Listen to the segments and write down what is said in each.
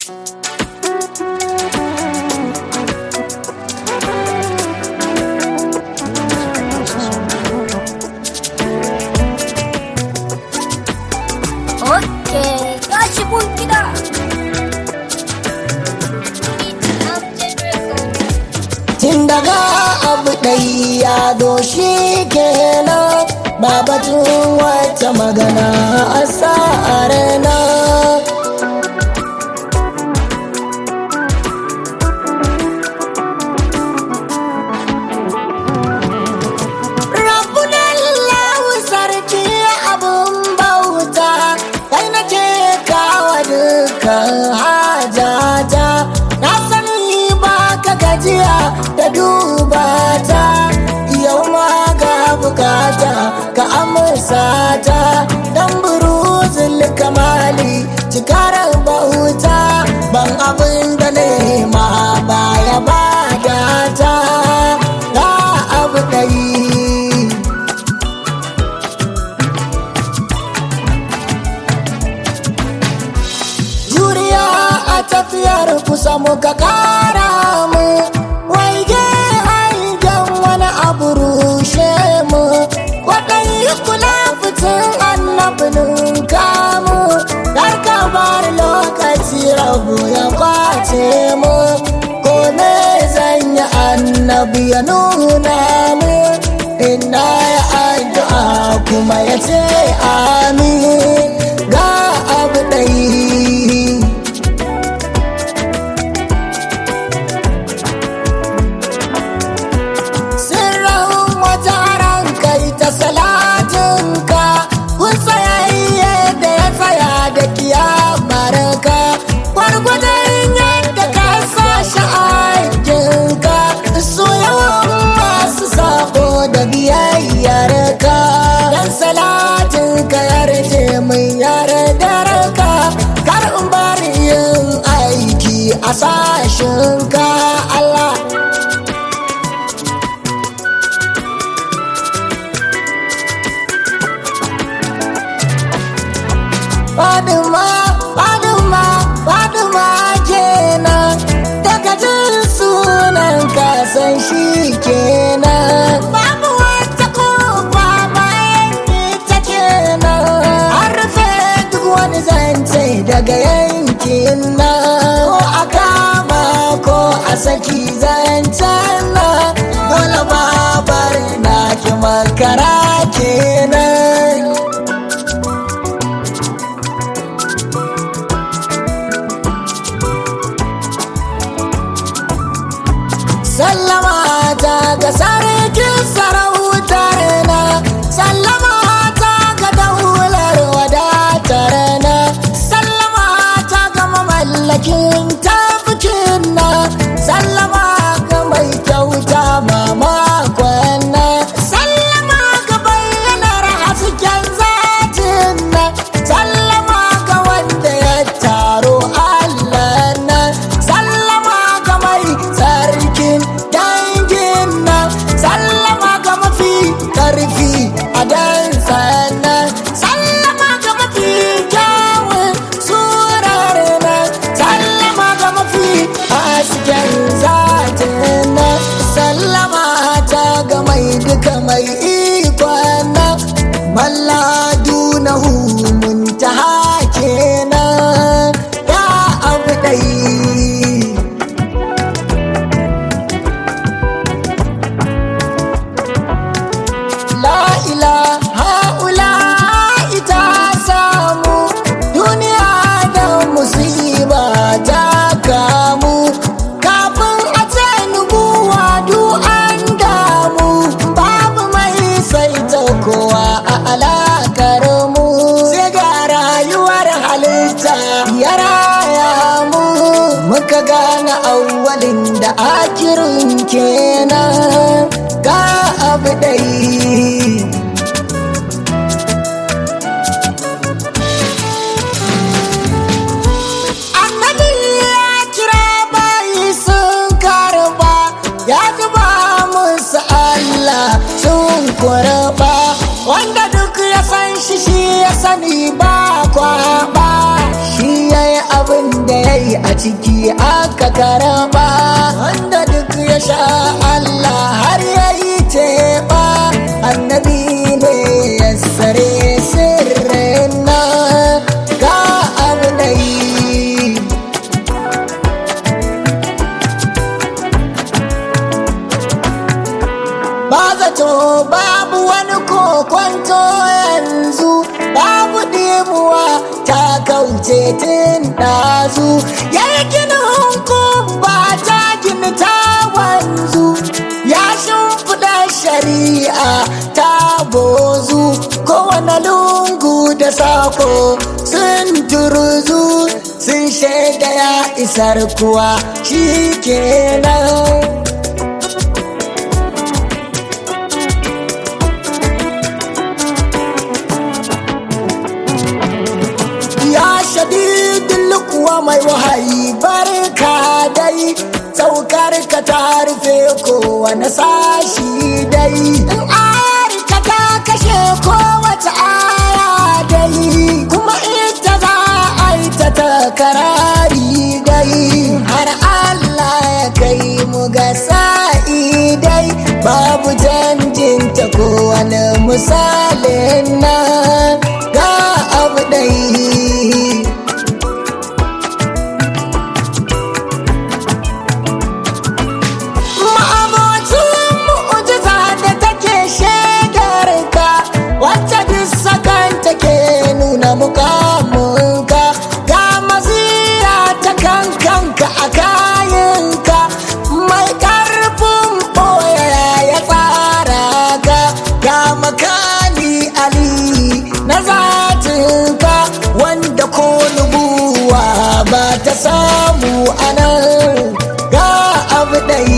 Okay, tashi mun gida. Tun daga abu ɗai ya doshi kenan ba batun wata magana a sa'arena. Rabbunallahu sarki abun bauta kai nake kawo dukkan hajata na sani ba ka gajiya da duba ta yau ma ga bukata ka amsa ta dan buruzul kamali cikarar bauta ban abin da nema baya bada ta ga abu ɗari juriya a tafiyar kusa muka kara mu waige hangen wani abu rushe mu kwaɗayi kula fitin annabinin kamu kar ka bar lokaci rabu ya kwace mu ko me zan yi annabi ya nuna mu ina ya addu'a kuma ya ce amin ga abu ɗai sirrin wata ran kai ta salatinka kun tsayayye da ya tsaya da kiyamarka gwargwadon yadda ka sa shi aikinka su yawan masu sako da biyayyarka dan salatinka yarje min yardarka kar in bari yin aiki a sashinka Allah Faduma, Faduma, Faduma kenan daga jin sunan kasan shi kenan. Babu wata kofa bayan ita kenan. An rufe duk wani zance daga yankin nan. Ko a kama ko a saki zancen nan. Dole babar na ki makara kenan. sallama ta ga sarkin sarautar na sallama ta ga daular wadatar na sallama ta ga mamallakin tafikin na sallama ga mai kyauta mamakon na sallama ga bayyanar hasken zatin na sallama ga wanda ya taro Allah na sallama ga mai sarkin dangin nan sallama ga mafi karfi a dan sannan sallama ga mafi kyawun surar nan sallama ga mafi hasken zatin nan sallama ta ga mai duka mai ikon nan malladu na muntaha kenan ya abu ɗai La ilaha ula ita samu duniya da musiba ta kamu kafin a ce nubuwa du an damu babu mai saita kowa a alakar mu sai ga rayuwar halitta ya raya mu muka gane awwalin da akirin kenan ga abu dai annabi ya kira bayi sun karba ya zuba musu Allah sun kurba wanda duk ya san shi shi ya sani ba kwaba shi ya yi abin da ya yi a ciki aka karaba wanda duk ya sha Allah har ya yi teɓa annabi ne ya sare sirrin nan ga abu da yi ba zato babu wani kokwanto yanzu babu dimuwa ta kauce tun ɗazu ya yi ginin ba ta gini ta wanzu ya shimfiɗa shari'a ta bozu kowane lungu da sako sun turuzu sun shaida ya isar kuwa shi kenan ya shadidin kuwa mai wahayi barka dai saukar ka ta rufe kowane sashi dai in arika ta kashe kowace aya dai kuma ita za a yi ta takarari dai har Allah ya kai mu ga sa'i dai babu canjinta kowane misalin nan ga abu dai ma'abocin mu'ujiza da take shekarka wacce duk sakan take nuna mukamunka ga mazira ta kankanka a kayanka mai karfin ɓoye ya tsara ka ga makali ali na zatinka wanda ko nubuwa ba ta samu anan ga abu ɗai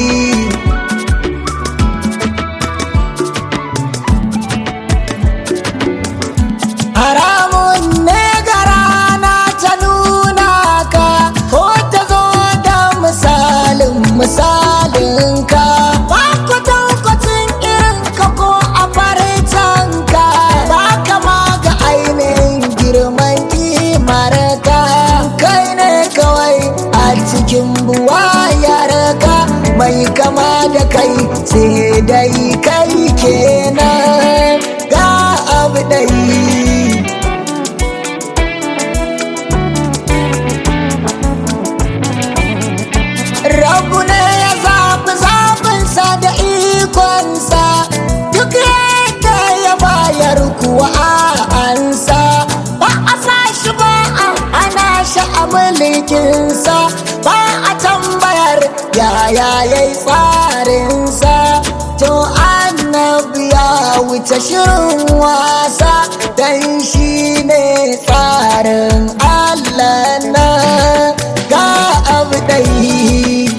haramun ne ga rana ta nuna ka ko ta zo da misalin misalin ka ba kwatankwacin irin ka ko a farcen ka ba kama ga ainihin girman kimar ka kai ne kawai a cikin buwayar ka mai kama da kai sai dai kai kenan ga abu dai Rabu ne ya zaɓi zaɓinsa da ikonsa duk yadda ya bayar kuwa a ansa ba a sa shi ba a hana shi a mulkinsa ba a tambayar yaya ya yi tsarinsa to annabi ya wuce shirin wasa dan shi ne tsarin Allah na ga abu ɗai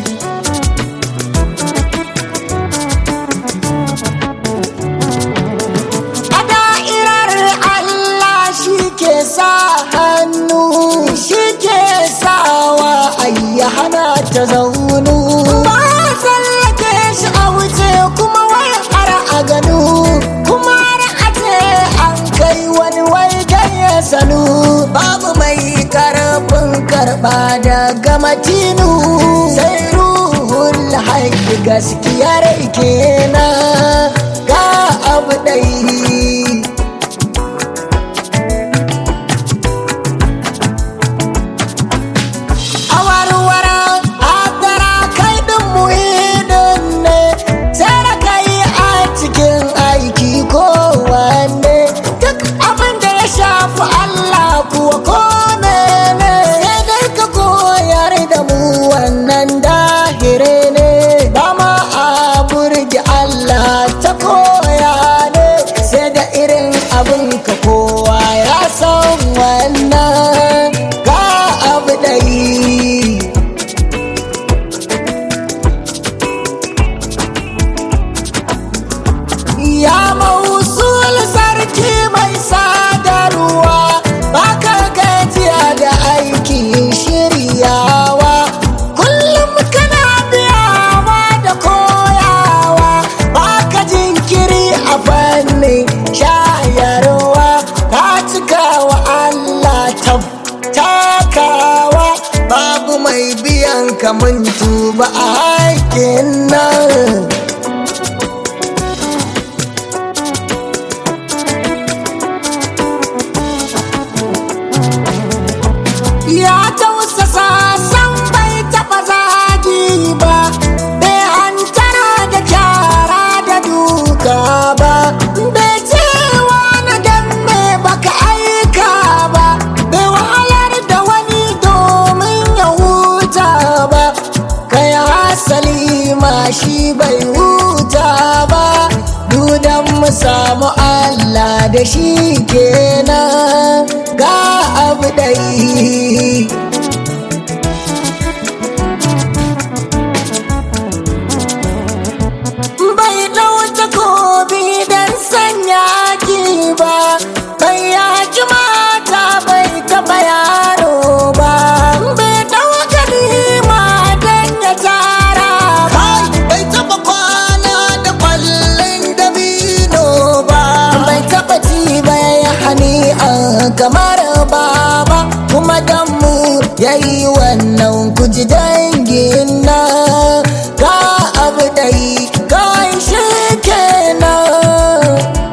A da'irar Allah shi ke sa hannu shi ke sawa ayya hana ta zaunu. Ba tsallake shi a wuce kuma wai har a gano kuma har a ce an kai wani wai dan ya sanu babu mai karfin karɓa daga matinu sai ruhul haƙi gaskiyar kenan ga abu ɗai a warware adara kai ɗin muhidin ne sai da kai a cikin aiki kowanne duk abin da ya shafi Allah kuwa ko ne sai dai ka koyar da mu wannan dahire ne ba ma a burge Allah ta koya ne sai da ka mun tuba a haƙin nan ya tausasa san bai taɓa zagi ba bai hantara da kyara da duka ba bai cewa na dan me baka aika ba bai wahalar da wani domin ya huta ba kai hasali ma shi bai huta ba dudan mu samu Allah da shi kenan ga abu dai bai ɗauta kobi don sanya ki ba bai yaki mata bai taɓa yaro ba bai ɗauka nima don ya tara ba bai taɓa kwana da kwallon dabino ba bai taɓa ci bai hani a kamar baba kuma dan mu yayi wannan kuji dangin na ka abu dai kai shi kenan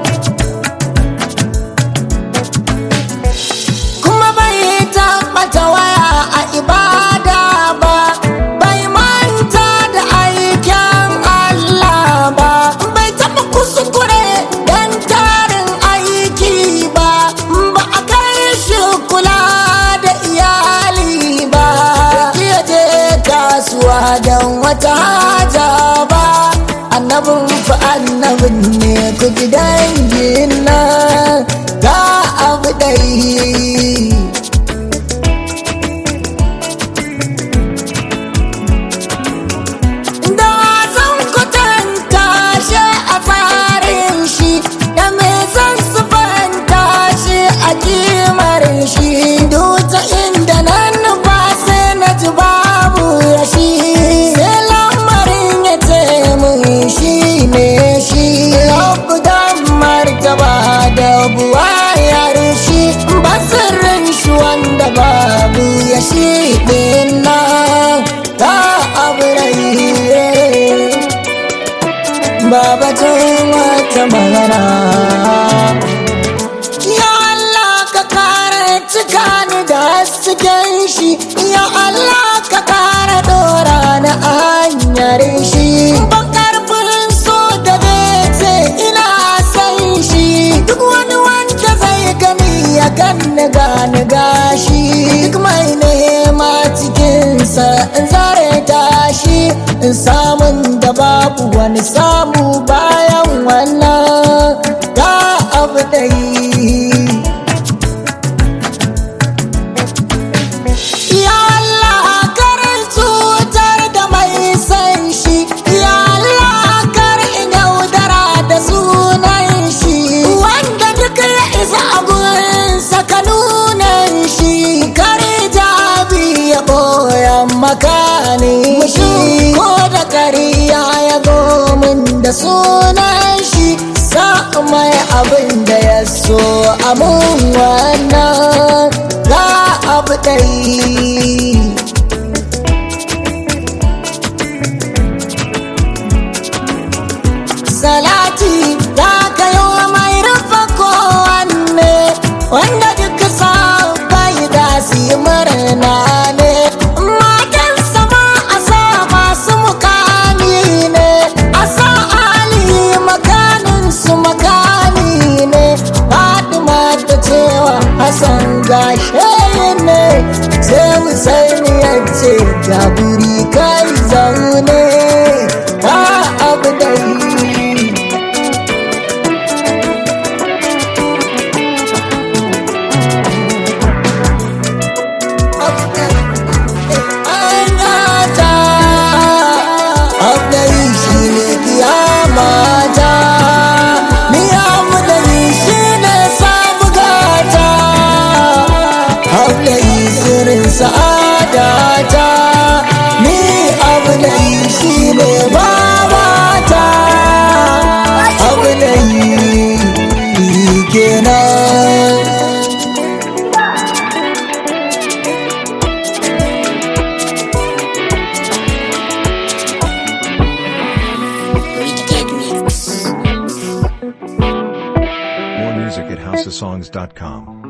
kuma bai taɓata waya a ibada ba bai manta da aikin Allah ba bai taɓa kuskure dan tarin aiki ba ba a kai shi kula da iyali ba iya je kasuwa don wata haja ba annabin fa annabin ne ku ji dangin nan ga abu dai da zan kwatanta shi a tsarin shi da me zan sufanta shi a kimar shi duta inda nan ba sai na ji babu ya shi sai lamarin ya ce mun shi ne shi rabu dan martaba da buwayar shi basirin shi wanda babu ya shi din nan ta abu rai babatun wata magana ya Allah ka kare cika ni da hasken shi ya Allah ka kare dora na hanyar shi ban karfin so da ce ina san shi duk wani wanda zai gani ya ganni gani gashi duk mai nema cikinsa in zare tashi in samun da babu wani samu bayan wannan ga abu dai Ya Allah karin cutar da mai san shi Ya Allah kar in yaudara da sunan shi Wanda duk ya isa a gurinsa ka nunan shi Kar jabi ya ɓoyan makani shi Ko da kariya ya gomin da sunan shi Sa mai abin da ya so amun wannan ga abu dai salati da ka yi wa mai rufa kowanne wanda duk sa bai da su yi murna ne matan sama a sa masu mukami ne a sa ali makanin su makami ne fatima ta cewa hassan gashe ne sai musaini ya ce ga guri kai zaune ba abu dai sa'adata music at houseofsongs.com.